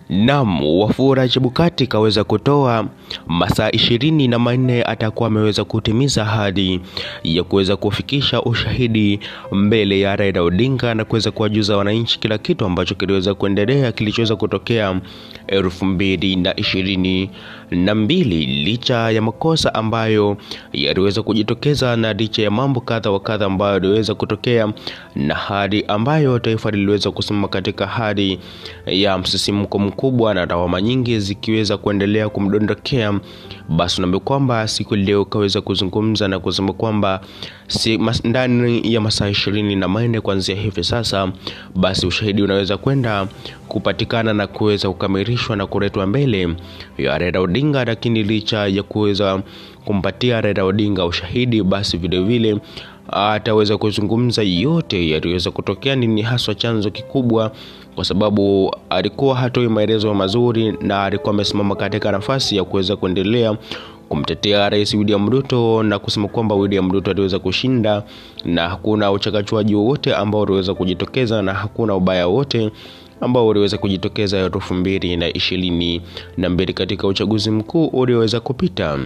Naam, Wafula Chebukati kaweza kutoa masaa ishirini na manne atakuwa ameweza kutimiza ahadi ya kuweza kufikisha ushahidi mbele ya Raila Odinga na kuweza kuwajuza wananchi kila kitu ambacho kiliweza kuendelea kilichoweza kutokea elfu mbili na ishirini na mbili licha ya makosa ambayo yaliweza kujitokeza na licha ya mambo kadha wa kadha ambayo yaliweza kutokea na hali ambayo taifa liliweza kusimama katika hali ya msisimko mkubwa na lawama nyingi zikiweza kuendelea kumdondokea, basi unaambia kwamba siku leo kaweza kuzungumza na kusema kwamba si, mas, ndani ya masaa ishirini na manne kuanzia hivi sasa, basi ushahidi unaweza kwenda kupatikana na kuweza kukamilishwa na kuletwa mbele ya Raila Odinga. Lakini licha ya kuweza kumpatia Raila Odinga ushahidi, basi vilevile ataweza kuzungumza yote yaliweza kutokea, nini haswa chanzo kikubwa, kwa sababu alikuwa hatoi maelezo mazuri na alikuwa amesimama katika nafasi ya kuweza kuendelea kumtetea Rais William Ruto na kusema kwamba William Ruto aliweza kushinda na hakuna uchakachuaji wowote ambao uliweza kujitokeza na hakuna ubaya wote ambao uliweza kujitokeza elfu mbili na ishirini na mbili katika uchaguzi mkuu ulioweza kupita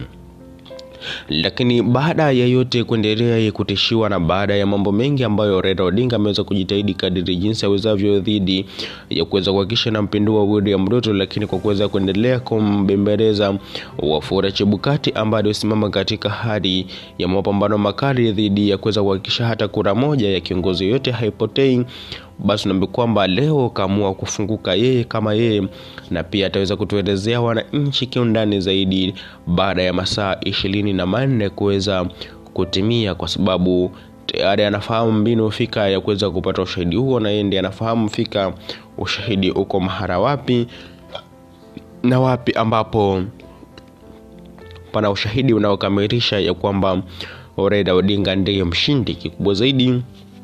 lakini baada ya yote kuendelea kutishiwa na baada ya mambo mengi ambayo Raila Odinga ameweza kujitahidi kadiri jinsi awezavyo dhidi ya kuweza kuhakikisha na mpindua William Ruto, lakini kwa kuweza kuendelea kumbembeleza Wafula Chebukati ambaye alisimama katika hali ya mapambano makali dhidi ya kuweza kuhakikisha hata kura moja ya kiongozi yote haipotei basi unaambia kwamba leo kaamua kufunguka yeye kama yeye, na pia ataweza kutuelezea wananchi kiundani zaidi baada ya masaa ishirini na manne kuweza kutimia, kwa sababu tayari anafahamu mbinu fika ya kuweza kupata ushahidi huo, na yeye ndiye anafahamu fika ushahidi uko mahara wapi na wapi ambapo pana ushahidi unaokamilisha ya kwamba Raila Odinga ndiye mshindi. Kikubwa zaidi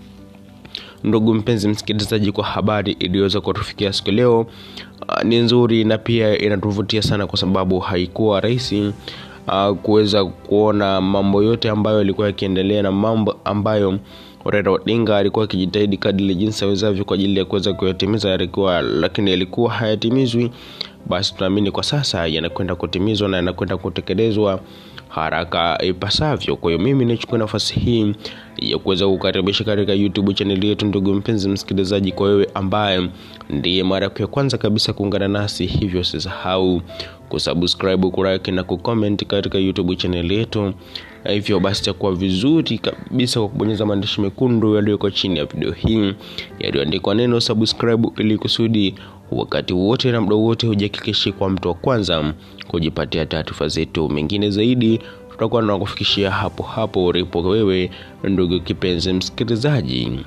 Ndugu mpenzi msikilizaji, kwa habari iliyoweza kutufikia siku leo uh, ni nzuri na pia inatuvutia sana, kwa sababu haikuwa rahisi uh, kuweza kuona mambo yote ambayo yalikuwa yakiendelea na mambo ambayo Raila Odinga alikuwa akijitahidi kadri jinsi awezavyo kwa ajili ya kuweza kuyatimiza yalikuwa, lakini yalikuwa hayatimizwi. Basi tunaamini kwa sasa yanakwenda kutimizwa na yanakwenda kutekelezwa haraka ipasavyo. Kwa hiyo mimi nichukue nafasi hii ya kuweza kukaribisha katika YouTube channel yetu, ndugu mpenzi msikilizaji, kwa wewe ambaye ndiye mara yako ya kwanza kabisa kuungana nasi, hivyo usisahau kusubscribe, kulike na kucomment katika YouTube channel yetu. Hivyo basi itakuwa vizuri kabisa kwa kubonyeza maandishi mekundu yaliyoko chini ya video hii yaliyoandikwa neno subscribe, ili kusudi wakati wote na muda wote hujihakikishie kwa mtu wa kwanza kujipatia taarifa zetu. Mengine zaidi tutakuwa tunakufikishia hapo hapo ulipo wewe, ndugu kipenzi msikilizaji.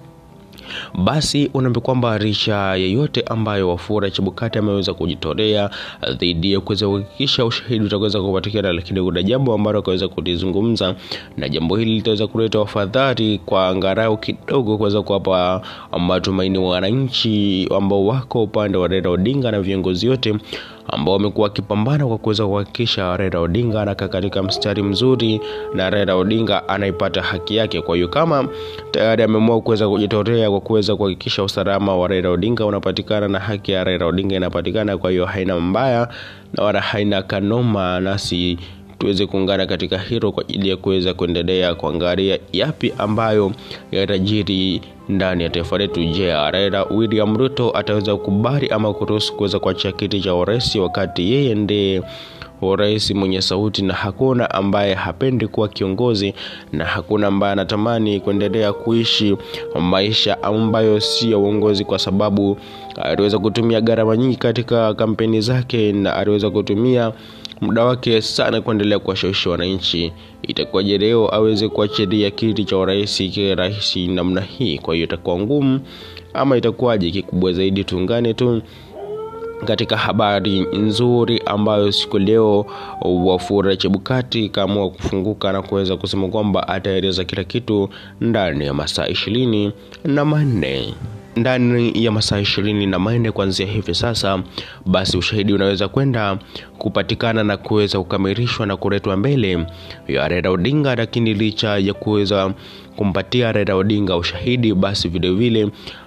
Basi unaambia kwamba licha yeyote ambayo Wafula Chebukati ameweza kujitolea dhidi ya kuweza kuhakikisha ushahidi utaweza kupatikana, lakini kuna jambo ambalo akaweza kulizungumza, na jambo hili litaweza kuleta wafadhali kwa angalau kidogo kuweza kuwapa matumaini wananchi ambao wako upande wa Raila Odinga na viongozi wote ambao wamekuwa wakipambana kwa kuweza kuhakikisha Raila Odinga anakaa katika mstari mzuri na Raila Odinga anaipata haki yake. Kwa hiyo kama tayari ameamua kuweza kujitolea kwa kuweza kuhakikisha usalama wa Raila Odinga unapatikana na haki ya Raila Odinga inapatikana, kwa hiyo haina mbaya na wala haina kanoma, nasi tuweze kuungana katika hilo kwa ajili ya kuweza kuendelea kuangalia yapi ambayo yatajiri ndani ya taifa letu. Je, Raila William Ruto ataweza kukubali ama kuruhusu kuweza kuachia kiti cha urais wakati yeye ndiye urais mwenye sauti, na hakuna ambaye hapendi kuwa kiongozi na hakuna ambaye anatamani kuendelea kuishi maisha ambayo si ya uongozi, kwa sababu aliweza kutumia gharama nyingi katika kampeni zake na aliweza kutumia muda wake sana kuendelea kuwashawishi wananchi. Itakuwaje leo aweze kuachilia kiti cha urais kiwe rahisi namna hii? Kwa hiyo itakuwa ngumu ama itakuwaje? Kikubwa zaidi tuungane tu katika habari nzuri ambayo siku leo Wafula Chebukati kaamua kufunguka na kuweza kusema kwamba ataeleza kila kitu ndani ya masaa ishirini na manne ndani ya masaa ishirini na manne kuanzia hivi sasa, basi ushahidi unaweza kwenda kupatikana na kuweza kukamilishwa na kuletwa mbele ya Raila Odinga. Lakini licha ya kuweza kumpatia Raila Odinga ushahidi, basi vilevile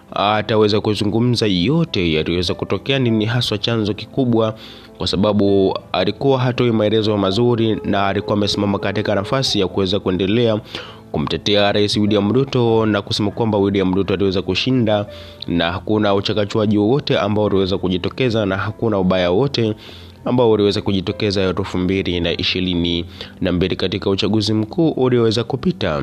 ataweza kuzungumza yote yaliweza kutokea, nini haswa chanzo kikubwa, kwa sababu alikuwa hatoi maelezo mazuri na alikuwa amesimama katika nafasi ya kuweza kuendelea kumtetea Rais William Ruto na kusema kwamba William Ruto aliweza kushinda na hakuna uchakachuaji wowote ambao uliweza kujitokeza na hakuna ubaya wote ambao uliweza kujitokeza elfu mbili na ishirini na mbili katika uchaguzi mkuu ulioweza kupita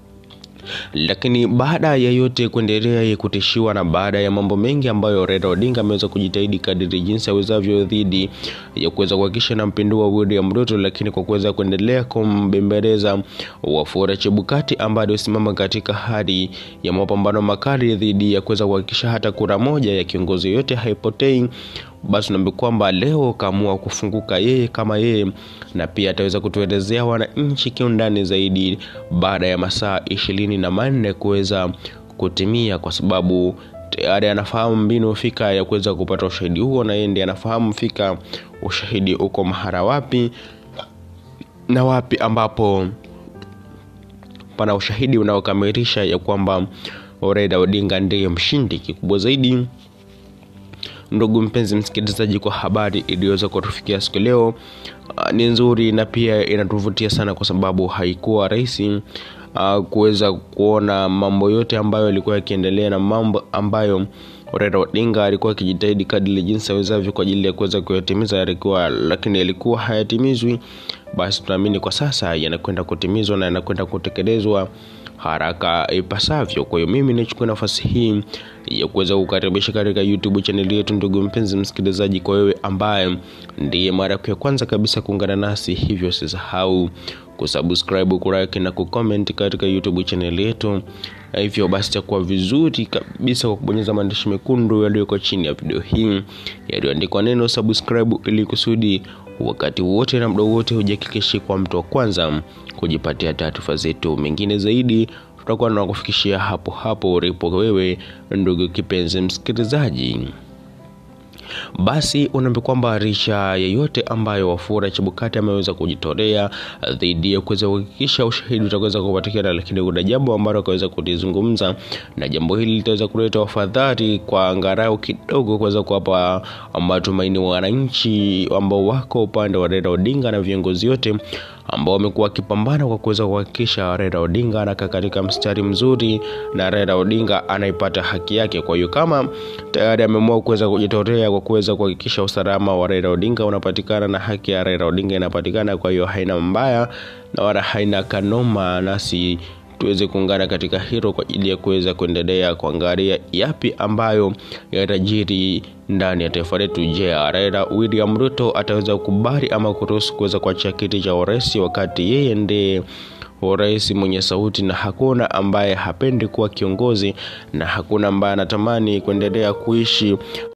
lakini baada ya yote kuendelea kutishiwa na baada ya mambo mengi ambayo Raila Odinga ameweza kujitahidi kadiri jinsi awezavyo dhidi ya kuweza kuhakikisha na mpindua William Ruto, lakini kwa kuweza kuendelea kumbembeleza Wafula Chebukati ambaye alisimama katika hali ya mapambano makali dhidi ya kuweza kuhakikisha hata kura moja ya kiongozi yote haipotei basi naambia kwamba leo kaamua kufunguka yeye kama yeye, na pia ataweza kutuelezea wananchi kiundani zaidi baada ya masaa ishirini na manne kuweza kutimia, kwa sababu tayari anafahamu mbinu fika ya kuweza kupata ushahidi huo, na yeye ndiye anafahamu fika ushahidi uko mahara wapi na wapi ambapo pana ushahidi unaokamilisha ya kwamba Raila Odinga ndiye mshindi. Kikubwa zaidi Ndugu mpenzi msikilizaji, kwa habari iliyoweza kutufikia siku leo uh, ni nzuri na pia inatuvutia sana, kwa sababu haikuwa rahisi uh, kuweza kuona mambo yote ambayo yalikuwa yakiendelea na mambo ambayo Raila Odinga alikuwa akijitahidi kadri jinsi awezavyo kwa ajili ya kuweza kuyatimiza yalikuwa, lakini yalikuwa hayatimizwi. Basi tunaamini kwa sasa yanakwenda kutimizwa na yanakwenda kutekelezwa haraka ipasavyo. Kwa hiyo mimi nichukue nafasi hii ya kuweza kukaribisha katika YouTube channel yetu, ndugu mpenzi msikilizaji, kwa wewe ambaye ndiye mara yako ya kwanza kabisa kuungana nasi, hivyo usisahau kusubscribe, kulike na kucomment katika YouTube channel yetu. Hivyo basi itakuwa vizuri kabisa kwa kubonyeza maandishi mekundu yaliyoko chini ya video hii yaliyoandikwa neno subscribe, ili kusudi wakati wote na muda wote hujihakikishie kwa mtu wa kwanza kujipatia taarifa zetu. Mengine zaidi tutakuwa tunakufikishia hapo hapo ulipo wewe, ndugu kipenzi msikilizaji. Basi unaambia kwamba licha yeyote ambayo Wafula Chebukati ameweza kujitolea dhidi ya kuweza kuhakikisha ushahidi utaweza kupatikana, lakini kuna jambo ambalo akaweza kulizungumza, na jambo hili litaweza kuleta wafadhali kwa angalau kidogo kuweza kuwapa matumaini wananchi ambao wako upande wa Raila Odinga na viongozi wote ambao wamekuwa wakipambana kwa kuweza kuhakikisha Raila Odinga anakaa katika mstari mzuri na Raila Odinga anaipata haki yake. Kwa hiyo kama tayari ameamua kuweza kujitolea kwa kuweza kuhakikisha usalama wa Raila Odinga unapatikana na haki ya Raila Odinga inapatikana, kwa hiyo haina mbaya na wala haina kanoma, nasi tuweze kuungana katika hilo kwa ajili ya kuweza kuendelea kuangalia yapi ambayo yatajiri ndani ya taifa letu. Je, Raila William Ruto ataweza kukubali ama kuruhusu kuweza kuachia kiti cha urais wakati yeye ndiye rais mwenye sauti na hakuna ambaye hapendi kuwa kiongozi na hakuna ambaye anatamani kuendelea kuishi